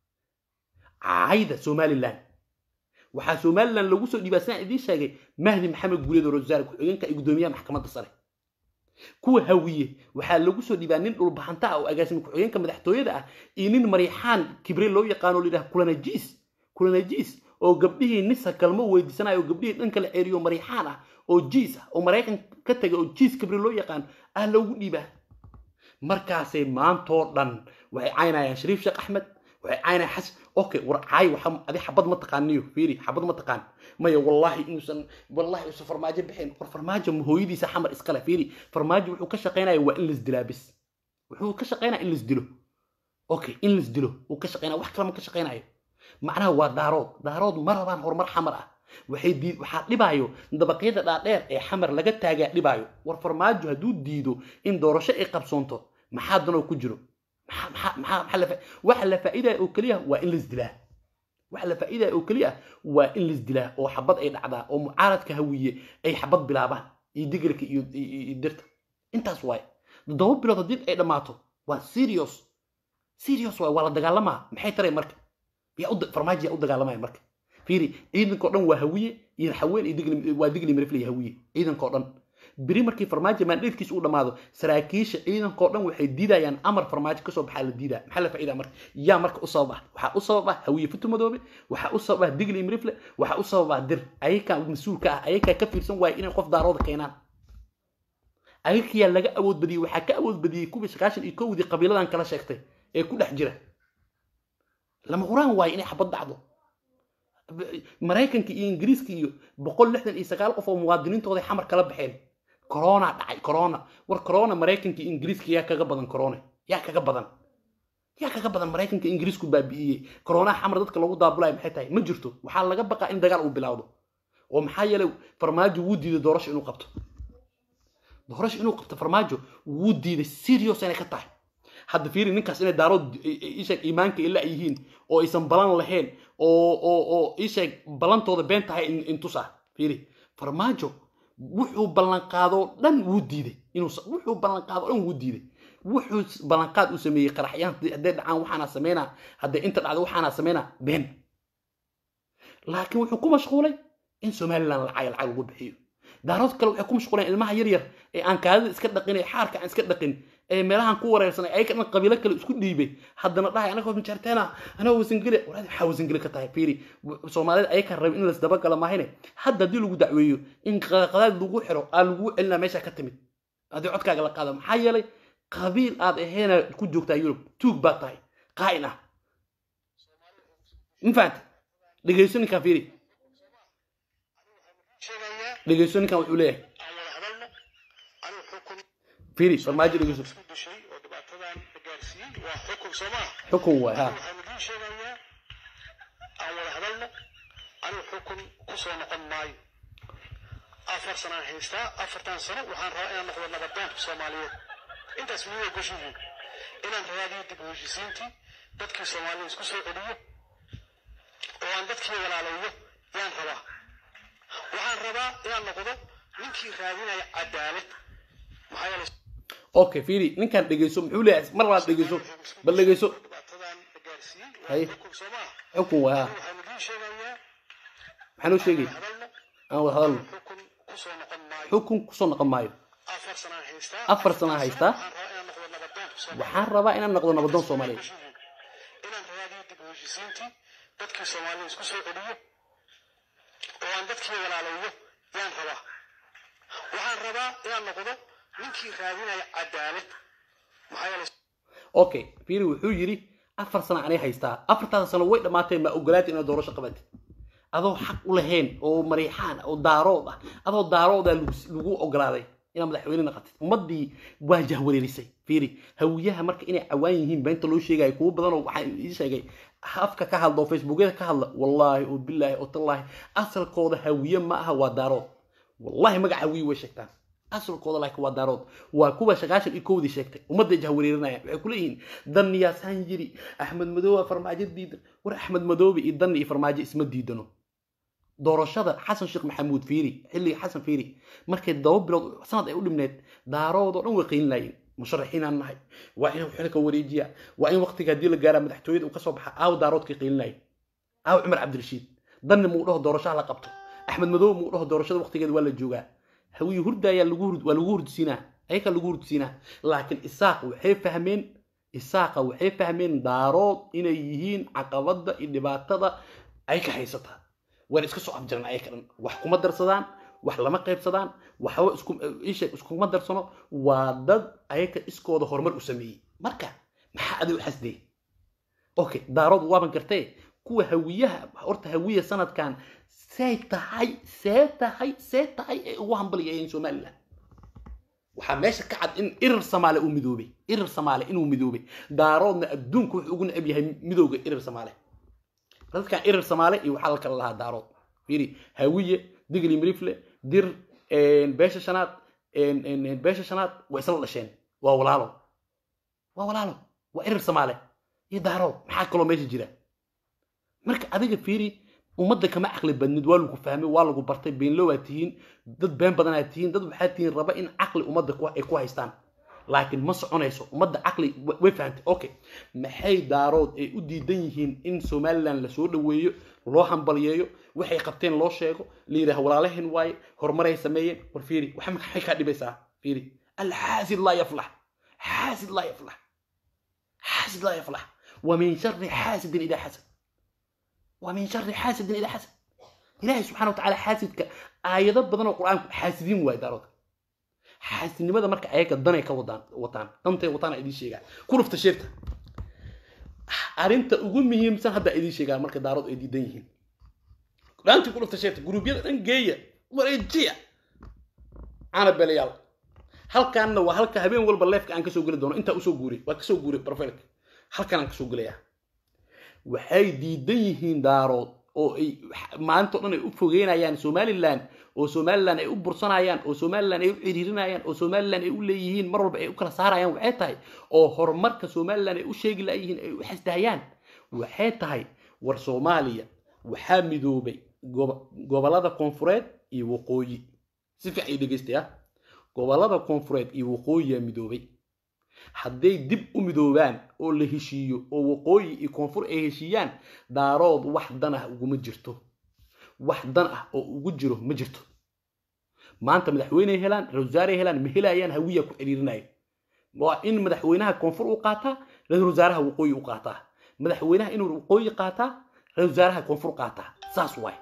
caayda somaliland waxaa somaliland lagu soo dhiibaa sidaan idiin sheegay mahdi maxamed guuleed oo rasaare ku-xigeenka iyo guddoomiyaha maxkamadda sare kuwa hawiye waxaa lagu soo dhiibaa nin dhulbaxanta ah oo agaasimi ku-xigeenka madaxtooyada ah iyo nin mariixaan kibre loo yaqaano la yidhaha kulanajiis kulanajiis oo gabdhihii nisa kalmo weydiisanayo oo gabdhihii dhanka la ceeriyo mariixaan ah oo jiis ah oo maraykan ka tegay oo jiis kibre loo yaqaan ah loogu dhiibaa markaasay maantoo dhan waxay caynayaan shariif sheekh axmed waxay caynayaan xasan okay war caay waxa adi xabad ma taqaaniyo fiiri xabad ma taqaan maya wallaahi inuusan wallaahi uusan farmaajo bixin war farmaajo ma hooyadiisa xamar iskale fiiri farmaajo wuxuu ka shaqaynaya waa in laisdilaa bis wuxuu ka shaqaynaya in laisdilo okay in laisdilo uu ka shaqaynaya wax kale ma ka shaqaynayo macnaha waa daarood daarood ma rabaan horumar xamar ah waxay dii waxaa dhibaayo dabaqyada dhaadheer ee xamar laga taagaa dhibaayo war farmaajo hadduu diido in doorasho ay qabsoonto maxaa danoo ku jiro maxaa maxaa maxaa maxaa la fa- waxa la faa'iidaya oo keliya waa in laisdilaa waxa la faa'iidaya oo keliya waa in laisdilaa oo xabad ay dhacdaa oo mucaaradka hawiye ay xabad bilaabaan iyo digirka iyo iyo iyo dirta intaas waaye toddoba bilood haddii ay dhammaato waa serious serious waaye waa la dagaalamaa maxay taray marka yaa u da- farmaajo yaa u dagaalamaya marka fiiri ciidankao dhan waa hawiye iyo haween iyo digli waa digli mirifle iyo hawiye ciidankao dhan beri markii farmaajo maandheedkiisa uu dhammaado saraakiisha ciidankao dhan waxay diidayaan amar farmaajo kasoo baxaa la diidaa maxaa la faa'iidaa marka yaa marka u sabab ah waxaa u sabab ah hawiye futu madoobe waxaa u sabab ah digli mirifle waxaa u sabab ah dir ayakaa mas-uulka ah ayakaa ka fiirsan waaya inay qof daarooda keenaan ayakayaa laga awood badiyey waxaa ka awood badiyey kuwii sagaashan iyo kowdii qabiiladan kala sheegtay ee ku dhex jira lama huraan waayo inay xabad dhacdo maraykanka iyo ingiriiska iyo boqol lixdan iyo sagaal qof oo muwaadiniintooda xamar kala baxeen corona dhacay corona war corona maraykanka iyo ingiriiska yaa kaga badan corona yaa kaga badan yaa kaga badan maraykanka ingiriisku baabi'iyey coronaha xamar dadka lagu daabulayo maxay tahay ma jirto waxaa laga baqaa in dagaal uu bilowdo oo maxaa yeelay farmaajo wuu diiday doorasho inuu qabto doorasho inuu qabto farmaajo wuu diiday serious inay ka tahay hadda fiiri ninkaas inay daarood isheeg iimaanka ila yihiin oo aysan balan lahayn oo oo oo isheeg balantooda been tahay in- intusa fiiri farmaajo wuxuu ballanqaadoo dhan wuu diiday inuu wuxuu ballanqaadoo dhan wuu diiday wuxuu ballanqaad uu sameeyey qaraxyaan hadday dhacaan waxaana sameynaa hadday inta dhacdo waxaana sameynaa been laakiin wuxuu ku mashquulay in somaliland lacag lacag lagu bixiyo daarood kale waxay ku mashquuleen ilmaha yar yar ee aan kaadida iska dhaqin ee xaarka aan iska dhaqin ee meelahan ku wareersanay ayaga dhan qabiilo kale isku dhiibay haddana dhahay anagoo majarteena anagoo wasangele walaadi maxaa wasangele ka tahay fiiri soomaalida ayakaa rabin in lasdabagala maahine hadda haddii lagu dacweeyo in qadaad lagu xiro aa lagu celinaa meesha ka timid haddii codkaaga la qaado maxaa yeelay qabiil aad aheena ku joogtaa yurub tuug baad tahay qaa'in ah ma fahanta dhegeyso ninkan fiiri sheegayaa dhegeyso ninkan wuxuu leeyahay aan wada hadalno anigu xukun fiiri farmaajo dhegeyso isku dishay oo dhibaatadan la gaarsiiyey waa xukun soo maaha xukun waay ha waxaan idiin sheegayaa aan wada hadalno anigu xukun ku soo noqon maayo afar sanaan haystaa afartan sano waxaan rabaa inaan noqdo nabadoonka soomaaliyeed intaas miyuu ogoshihiin inaan raadiyo dib u heshisiintii dadkii soomaalida isku soo celiyo oo aan dadkii walaalayo yaan rabaa waxaan rabaa inaan noqdo ninkii raadinaya cadaalad maxaa yeelay okay fiiri ninkaan dhegeyso muxuu leeyahay mar labaad dhegeyso bal dhegeyso dhibaatadan la gaarsiiyey Haye. waa xukun soo maaha xukun waa waxaan idiin sheegayaa maxaa noo sheegay hadalno aan wada hadalno xukun ku soo noqon maayo xukun kusoo noqon maayo afar sanaan haystaa Afar sanaan haystaa. waxaan rabaa inaan noqdo nabadoonka waxaan rabaa inaan noqdo nabadoon soomaaliyeed inaan raadiyo dib u heshisiintii dadkii soomaalida isku soo celiyo oo aan dadkii walaalayo yaan rabaa waxaan rabaa inaan noqdo ninkii raadinaya cadaalad maxaa yeelay okay fiiri wuxuu yidhi afar sano anay haystaa afartaada sano way dhammaatee ma ogolaatay inaad doorasho qabatid adoo xaq u lahayn oo mariixaan ah oo daarood ah adoo daaroodaa lagu- lagu ogolaaday inaad madaxweyne naqatid ummadii waa jahwareerisay fiiri hawiyaha marka inay cawaan yihiin beenta loo sheegayo kuwo badanoo waxaa ii sheegay afka ka hadla oo facebookyada ka hadla wallaahi oo bilaahi oo tallaahi asalkooda hawiye ma aha waa daarood wallahi magaca hawiye way sheegtaan asalkooda laakiin waa daarood waa kuwa shaqaashan iyo kowdii sheegtay ummadday jahwareerinayaan waxay ku leeyihiin dan yaasaan yiri axmed madoobe farmaajo diidan war axmed madoobe iyo dan iyo farmaajo isma diidano doorashada xasan sheekh maxamuud fiiri xilligii xasan fiiri markay daba bilood sanad ay u dhibneed daarood oo dhan way qiin laayeen musharaxiinaan nahay waa in xilka wareejiya waa in waqtiga haddii la gaaraa madaxtooyada uu kasoo baxa aaw daaroodkay qiin laayeen aaw cumar cabdirashiid danni muu dhaho doorashaha la qabto axmed madoobe muu dhaho doorashada waqtigeeda waa la joogaa hawiye hurdaayaa lagu hurd waa lagu hurdsiinaa ayakaa lagu hurdsiinaa laakiin isaaq waxay fahmeen isaaqa waxay fahmeen daarood inay yihiin caqabada iyo dhibaatada ay ka haysataa wayna iska soo afjaran ayaka dhan wax kuma darsadaan wax lama qaybsadaan waxba isku isha iskuma darsano waa dad ayaka iskooda horumar u sameeyey marka maxaa adiga u xasdee okay daarood waaban gartee kuwa hawiyaha horta hawiya sanadkan see tahay see tahay see tahay ee ugu hambaliyayeen somaliland waxaa meesha ka cad in irir samaale uu midoobay irir samaale inuu midoobay daaroodna adduunka wuxuu ugu necab yahay midowga irir samaale dadkan irir samaale iyo waxaa la kala lahaa daarood fiiri hawiye digli mirifle dir beesha shanaad beesha shanaad waa isla dhasheen waa walaalo waa walaalo waa irir samaale iyo daarood maxaa kaloo meesha jira marka adiga fiiri ummadda kama caqli badnid waa lagu fahmay waa lagu bartay beenlo waa tihiin dad been badanaad tihiin dad waxaa tihiin raba in caqli ummadda ku- ay ku haystaan laakiin ma soconayso ummadda caqli wa- way fahantay okay maxay daarood ay u diidan yihiin in somaliland lasoo dhoweeyo loo hambaliyeeyo waxay qabteen loo sheego la yidhaha walaalahen waaye horumaray sameeyeen war fiiri waxa maxay kaa dhibaysaa fiiri alxaasid laa yaflax xaasid laa yaflax xaasid laa yaflax wa min shari xaasidin idaa xasad ومن شر حاسد إذا حسد إلهي سبحانه وتعالى حاسدك آيات بدن القرآن حاسدين وايد دارود حاسد لماذا مرك آيات الدنيا كوطان وطان أنت وطان إدي شيء كل فتشرت أرنت أقول مهم سن هذا إدي شيء مرك دارود إدي دينهن أنت كل فتشرت جروبيا أن جاية ورجية أنا بليال هل كان وهل كهبين والبا ليفك أن كسو قولي دون أنت أسو قولي وكسو قولي بروفيلك هل كان أن كسو قولي waxay diidan yihiin daarood oo ay maanta o dhan ay u fogeynayaan somaliland oo somaliland ay u bursanayaan oo somaliland ay u ciriirinayaan oo somaliland ay u leeyihiin mar walba ay u kala saarayaan waxay tahay oo horumarka somaliland ay u sheegi layihiin ay u xasdahayaan waxay tahay war soomaaliya waxaa midoobay gobo- gobollada koonfureed iyo waqooyi si fiican ii dhegeystay ah gobollada koonfureed iyo waqooyiyaa midoobay hadday dib u midoobaan oo la heshiiyo oo waqooyi iyo koonfur ay heshiiyaan daarood wax dan ah uguma jirto wax dan ah oo ugu jiro ma jirto maanta madaxweyney helaan ra-iisul wasaarey helaan ma helayaan hawiya ku ciriirinaya waa in madaxweynaha koonfur u qaataa ra-iisul wasaaraha waqooyi u qaataa madaxweynaha inuu waqooyi qaataa ra-iisul wasaaraha koonfur qaataa saas waay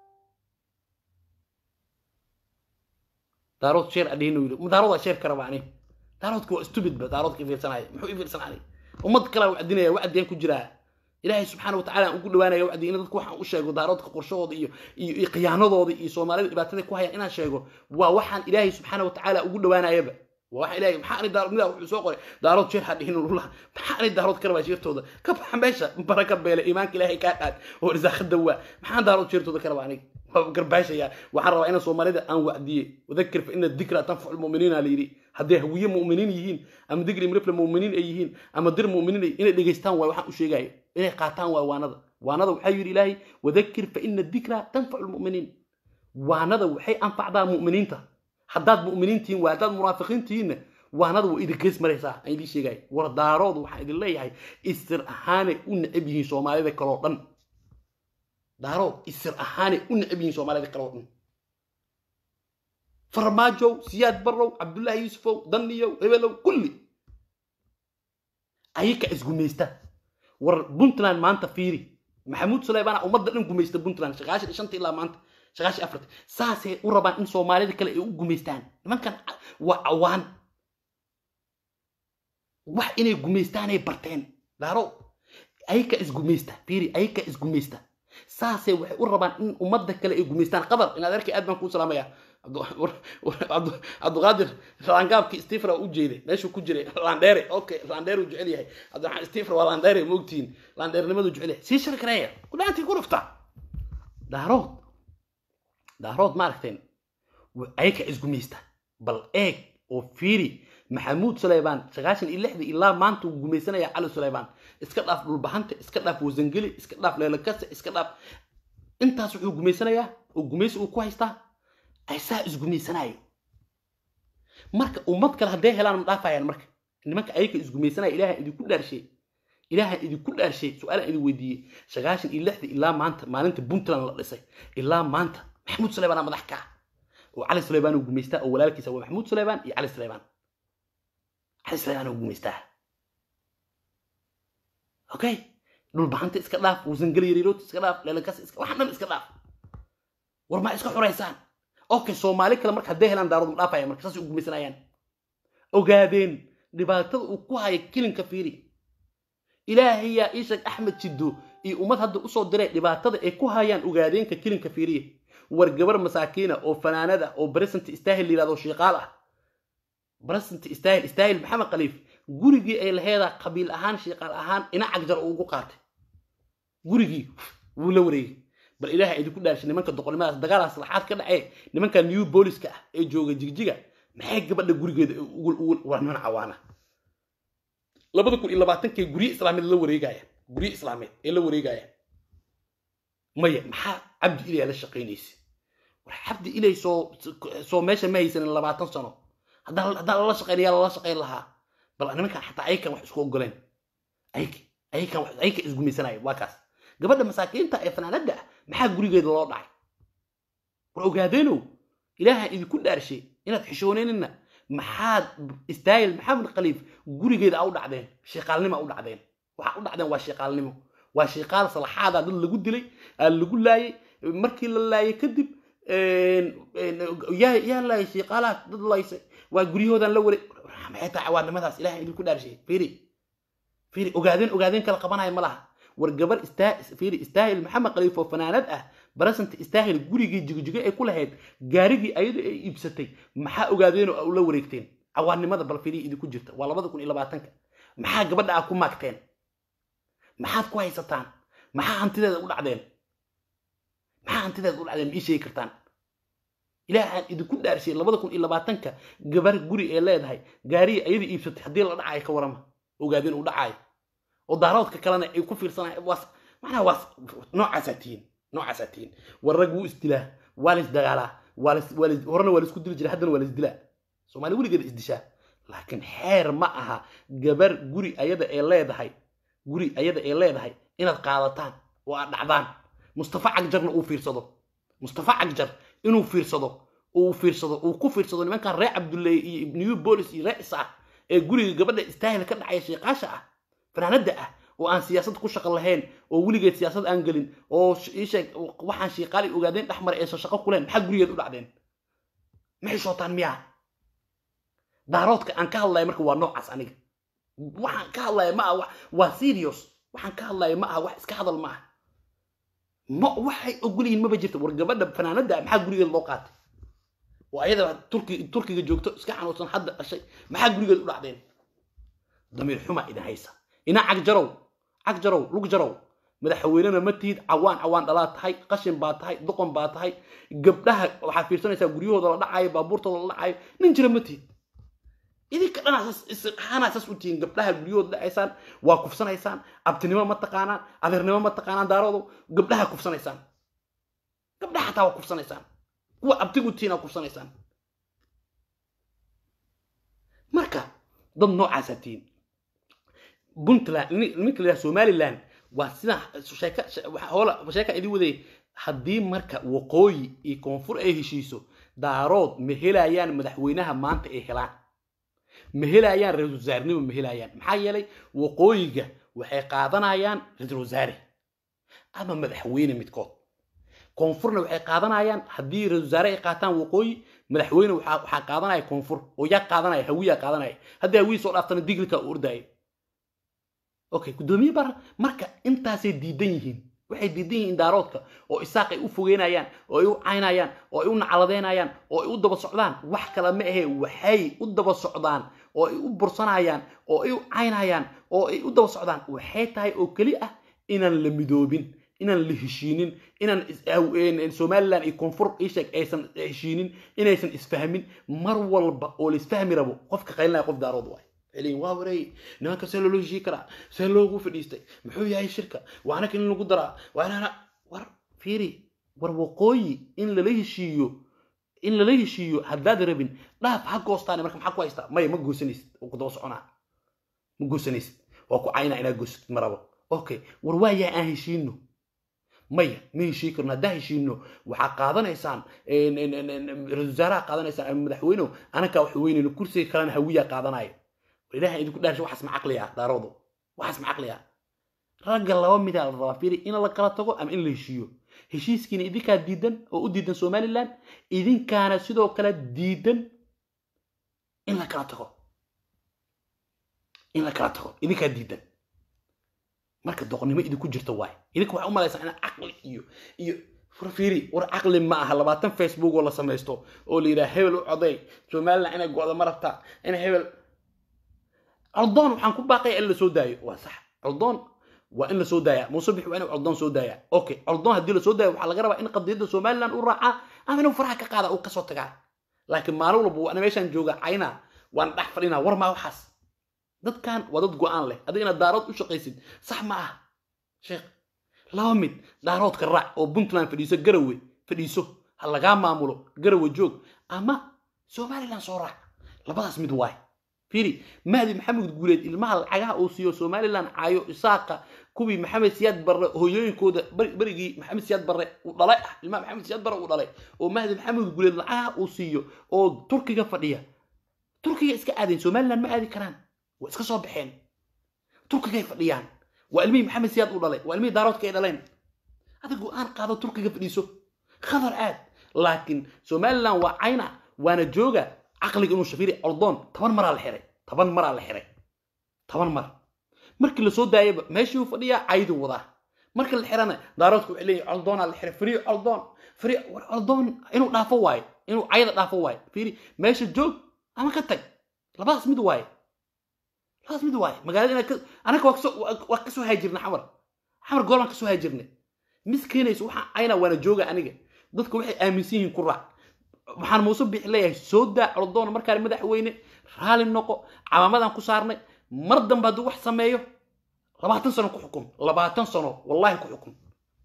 daarood sheer adhihin yiri daaroodaa sheer kara baa aniga daaroodka waa stupid ba daaroodka ifiirsanaya muxuu ifiirsanaya ummad kale wacdinaya wacdiyan ku jiraa ilaahay subxaana watacaala aan ugu dhawaanaya wacdi in dadku waxaan u sheego daaroodka qorshahooda iyo iyo iyo khiyaanadooda iyo soomaalida dhibaatada ku haya inaan sheego waa waxaan ilaahay subxaana watacaala ugu dhawaanayaba waa waxa ilaahay maxaa ani daarood midaa wuxuu soo qoray daarood jeer hadhihin ullah maxaa ani daarood ka rabaa sheertooda ka baxa meesha baraka beele iimaanka ilaahay kaa dhaad oo risaaqada waa maxaan daarood sheertooda ka rabaa aniga waa garbaashaya waxaan rabaa inaan soomaalida aan wacdiye wadakir fa ina dikra tanfacu lmuminiina la yidhi hadday hawiye mu'miniin yihiin ama digri mirifle mu'miniin ay yihiin ama dir mu'miniin ay inay dhegaystaan waay waxaan u sheegayo inay qaataan waay waanada waanada waxaa yidhi ilaahay wadakir fa ina dikra tanfacu lmuminiin waanada waxay anfacdaa mu'miniinta haddaad mu'miniin tihiin waa haddaad munaafiqiin tihiinna waanada waa idin gees maraysaa aan idiin sheegaya war daaroodu waxaan idin leeyahay isir ahaanay u necab yihiin soomaalida kaloo dhan daarood isir ahaanay u necab yihiin soomaalida kaloo dhan farmaajow siyaad barrow cabdullaahi yuusufow danniyow hebelow kulli ayaka isgumaysta war puntland maanta fiiri maxamuud suleymaana ummadda dhan gumaysta puntland shaqaashan shanta ilaa maanta shaqaashi afarta saasay u rabaan in soomaalida kale ay u gumaystaan nimankan waa cawaan wax inay gumaystaanay barteen daaro ayaka isgumaysta fiiri ayaka isgumaysta saasay waxay u rabaan in ummadda kale ay gumaystaan qabar inaad arkay aad baan kuu salaamaya cabduqaadir laangaabkii stephen waa u jeeday meeshuu ku jiray landheere okay landheere uu jecel yahay cabdiraxmaan stephen waa landheere ma ogtihiin landheernimadu jecel yahay sii shari kareeya kudhaantii ku dhufta daarood daarood ma aragteen ayaka isgumaysta bal eeg oo fiiri maxamuud suleymaan sagaashan iyo lixdii ilaa maanta uu gumaysanaya cali suleymaan iska dhaaf dhulbahanta iska dhaaf wasangeli iska dhaaf leelakase iska dhaaf intaas wuxuu gumaysanayaa oo gumaysi uu ku haystaa aysaa isgumaysanayo marka ummad kale hadday helaan ma dhaafayaan marka nimanka ayaka isgumaysanaya ilaaha idinku dhaarshay ilaaha idinku dhaarshay su-aalaan idin weydiiyey sagaashan iyo lixdii ilaa maanta maalinta puntland la dhisay ilaa maanta maxamuud suleymaan madax ka oo cali suleymaan uu gumaystaa oo walaalkiisa waa maxamuud suleymaan iyo cali suleymaan cali suleymaan uu gumaystaa okay dhulbahanta iska dhaaf wasangeli yariirood iska dhaaf leelakas iska waxaan dhan iska dhaaf war ma iska xuraysaan okay soomaali kale marka hadday helaan daarood ma dhaafaya marka saasay u gumaysanayaan ogaadeen dhibaatada uu ku haya kilinka fiiri ilaahayaa iisheeg axmed jiddo iyo ummad hadda usoo diray dhibaatada ay ku hayaan ogaadeenka kilinka fiiriya war gabar masaakiina oo fanaanada oo baresent istaahil layirahdo shiiqaal ah baresent istaahil istaahil maxamed khaliif gurigii ay laheedaa qabiil ahaan shiiqaal ahaan ina cagjar uu ugu qaatay gurigii wuu la wareegay bal ilaaha idinku dhaarshay nimanka doqonnimadaas dagaalaas laxaad ka dhacee nimanka new booliska ah ee jooga jigjiga maxay gabadha gurigeeda waa niman cawaana labada kun iyo labaatankii gurye islaameed la wareegayaan gurye islaameed ee la wareegayaan maya maxaa cabdi ilay la shaqaynaysa war cabdi ilay soo soo meesha ma haysanin labaatan sano haddaan haddaan lala shaqaynaya lala shaqayn lahaa bal nimankan xataa ayakan wax isku ogoleen ayka ayakan wax ayka isgumaysanaya waa kaas gabadha masaakiinta ee fanaanada ah maxaa gurigeeda loo dhacay war ogaadeenow ilaaha idinku dhaarshay inaad xishooneenina maxaad istaayil maxamed khaliif gurigeeda a u dhacdeen shiiqaalnimo a u dhacdeen waxa u dhacdeen waa shiiqaalnimo waa shiiqaal salaxaada dad lagu dilay aa lagu laayay markii la laayay kadib yaa yaa laayay shiiqaalaha dad laysay waa guryahoodan la waray maxay tahay cawaanimadaas ilaha idinku dhaarshay fiiri fiiri ogaadeen ogaadeen kala qabanaya ma laha war gabar fiiri istaahil maxamed khaliif oo fanaanad ah barasanta istaahil gurigii jigjigo ay ku lahayd gaarigii ayada ay iibsatay maxaa ogaadeen oo la wareegteen cawaanimada bal fiiri idinku jirta waa labada kun iyo labaatanka maxaa gabadha aa ku maagteen maxaad ku haysataan maxaa hantideeda u dhacdeen maxaa hantideeda u dhacdeen ma ii sheegi kartaan ilaahaan idinku dhaarshay labada kun iyo labaatanka gabar guri ee leedahay gaarigii ayada iibsatay haddii la dhacayo ka warama ogaadeen uu dhacayo oo daaroodka kalena ay ku fiirsanay waas macnaha waas noocaasaa tihiin noocaasaa tihiin war rag wuu isdilaa waa la isdagaalaa waa la waa la horena waa la isku dili jiray haddana waa la isdilaa soomaali weligeeda isdishaa laakiin xeer ma aha gabar guri ayada ee leedahay guri ayada ee leedahay inaad qaadataan oo aad dhacdaan mustafa cagjarna uu fiirsado mustafa cagjar inuu fiirsado uu fiirsado uu ku fiirsado nimankan reer cabdulley iyo new bolis iyo reer isaaq ee guriga gabadha istaahil ka dhacaya sheeqaasha ah fanaanada ah oo aan siyaasad ku shaqo lahayn oo weligeed siyaasad aan gelin oo isheeg waxaan shiiqaali ogaadeen dhex maray aysan shaqo kuleen maxaa gurigeed u dhacdeen maxay shootaan miyaa daaroodka aan ka hadlaya marka waa noocaas aniga waxaan ka hadlaya ma aha waa serious waxaan ka hadlaya ma aha wax iska hadal ma aha ma waxay ogolyihiin maba jirta war gabadha fanaanada maxaa gurigeed loo qaatay oo ayada turki turkiga joogto iska xanuunsan hadda dhashay maxaa gurigeed u dhacdeen damiir xuma idin haysa ina cagjarow cagjarow lugjarow madaxweynena ma tihid cawaan cawaan dhalaa tahay qashin baa tahay doqon baa tahay gabdhaha waxaad fiirsanaysaa guryahooda la dhacayo baabuurtooda la dhacayo nin jira ma tihid idinka dhanaxaanaa saas u tihiin gabdhaha guryahooda dhacaysaan waa kufsanaysaan abtinimo ma taqaanaan adeernimo ma taqaanaan daaroodu gabdhaha kufsanaysaan gabdhaha xataa waa kufsanaysaan kuwa abtigu tihiin aa kufsanaysaan marka dad noocaasaa tihiin puntland ninka la somaliland waa sida sheeka idin waday haddii marka waqooyi iyo koonfur ay heshiiso daarood ma helayaan madaxweynaha maanta ay helaan ma helayaan ra-isul wasaarnimo ma helayaan maxaa yeelay waqooyiga waxay qaadanayaan ra-isul wasaare ama madaxweyne midkood koonfurna waxay qaadanayaan haddii ra-isul wasaare ay qaataan waqooyi madaxweyne waxaa qaadanaya koonfur oo yaa qaadanaya hawiyaa qaadanaya haddii hawiyi soo dhaaftana diglika u ordaayo okay guddoomiye bara marka intaasay diidan yihiin waxay diidan yihiin daaroodka oo isaaq ay u fogeynayaan oo ay u caynayaan oo ay u nacladeynayaan oo ay u daba socdaan wax kale ma ahe waxay u daba socdaan oo ay u bursanayaan oo ay u caynayaan oo ay u daba socdaan waxay tahay oo keli ah inaan la midoobin inaan la heshiinin inaan somaliland iyo koonfur isheg aysan heshiinin inaysan isfahmin mar walba oo la isfahmi rabo qofka qaylinaya qof daarood waay leeyihin waa wareey nimanka see loola heshii karaa see loogu fadhiistay muxuu yahay shirka waa anaka in lagu daraa waa inana war fiiri war waqooyi in lala heshiiyo in lala heshiiyo haddaad rabin dhaaf ha goostaan marka maxaa ku haystaa maya ma goosanaysid oo ku daba soconaa ma goosanaysid waa ku caynaa inaad goosatid ma rabo okay war waa yaa aan heshiino maya ma heshii karno haddaa heshiino waxaa qaadanaysaan ra-isul wasaaraha qaadanaysaan ama madaxweynehu anakaa wax weynayno kursiga kalena hawiyaa qaadanaya ilaha idinku dhaarsha waxaas ma caqli ah daaroodo waxaas ma caqli ah ragga laba midaa la rabaa fiiri in la kala tago ama in la heshiiyo heshiiskiina idinkaa diidan oo u diidan somaliland idinkaana sidoo kale diidan in la kala tago in la kala tago idinkaa diidan marka doqonnimo idinku jirta waay idinka waxaa u malaysaa inaa caqli iyo iyo fiiri war caqli ma aha labaatan facebook oo la samaysto oo la yidhaha hebel u coday somaliland inay go-da ma rabtaa in hebel coldoon waxaan ku baaqaya in la soo daayo waa sax coldoon waa in la soo daaya muuse bix waa inuu coldoon soo daaya okay coldoon haddii la soo daayo waxaa laga rabaa in qadiyadda somaliland u raacaa ama inuu faraha ka qaada uu kasoo tagaa laakiin maalin walba waana meeshaan jooga cayna waana dhex fadhinaa war maa waxaas dadkan waa dad go-aan leh adiga inaad daarood u shaqaysid sax ma ah sheekh laba mid daaroodka raac oo puntland fadhiiso garawe fadhiiso ha lagaa maamulo garawe joog ama somaliland soo raac labadaas mid waay fiiri mahdi maxamed guuleed ilmaha lacagaha uu siiyo somaliland caayo isaaqa kuwii maxamed siyaad barre hooyooyinkooda berigii maxamed siyaad barre uu dhalay ah ilmaha maxamed siyaad barre uu dhalay oo mahdi maxamed guuleed lacagaha uu siiyo oo turkiga fadhiya turkiga iska aadayn somaliland ma aadi karaan waa iska soo baxeen turkigay fadhiyaan waa ilmihii maxamed siyaad uu dhalay waa ilmihii daaroodka ay dhaleen adig go-aan qaado turkiga fadhiiso khadar aad laakiin somaliland waa cayna waana jooga caqliga inuu shafiri ordoon toban maraa la xiray toban maraa la xiray toban mar markii lasoo daayaba meeshii uu fadhiyaa cayduu wadaa markii la xirana daaroodku waxay leeyihin coldoonaa la xiray firiyo coldoon firiyo war coldoon inuu dhaafo waayo inuu cayda dhaafo waayo fiiri meesha joog ama ka tag labadaas mid waaye labadaas mid waaye magaalada inaa anaka waa kasoo haajirna xamar xamar goolaan kasoo haajirnay mis keenayso waxaa cayna waana jooga aniga dadku waxay aaminsan yihiin ku raac waxaan muuse bixi leeyahay soo daa coldoon markaan madaxweyne raali noqo camaamadan ku saarnay mar dambe hadduu wax sameeyo labaatan sano ku xukun labaatan sano wallahi ku xukun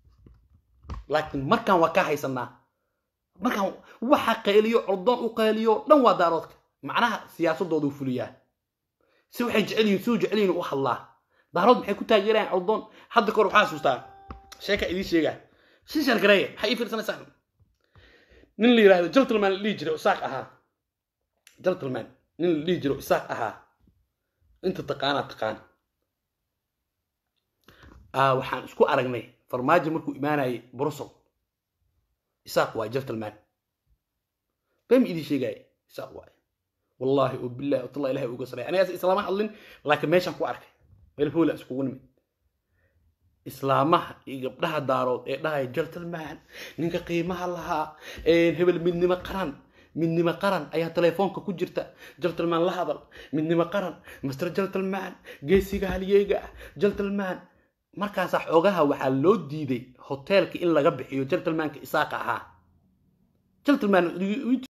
laakiin markaan waa ka haysanaa markaan waxa qayliyo coldoon u qayliyo dhan waa daaroodka macnaha siyaasadoodu fuliyaa si waxay jecel yihin siduu jecel yihin u hadlaa daarood maxay ku taageerayaan coldoon hadda kor waxaa xasuustaa sheeka idiin sheegaa si shargareeya maxay ii fiirsanaysaan nin la yidhahdo gentleman la dhihi jiro isaaq ahaa gentleman nin la dhihi jiro isaaq ahaa inta taqaanaa taqaan waxaan isku aragnay farmaajo markuu imaanayay brussel isaaq waay gentleman bem idin sheegaya isaaq waay wallahi oo billahi watallahi ilahay uga sareeya anigaas islaama hadlin laakiin meeshaan ku arkay meel hoola iskugu nimid islaamaha iyo gabdhaha daarood ee dhahaya gentleman ninka qiimaha lahaa hebel midnimo qaran midnimo qaran ayaa telefoonka ku jirta gentleman la hadal midnimo qaran master gentleman geesiga halyeega ah gentleman markaasaa xoogaha waxaa loo diiday hoteelka in laga bixiyo gentlemanka isaaqa ahaa gentleman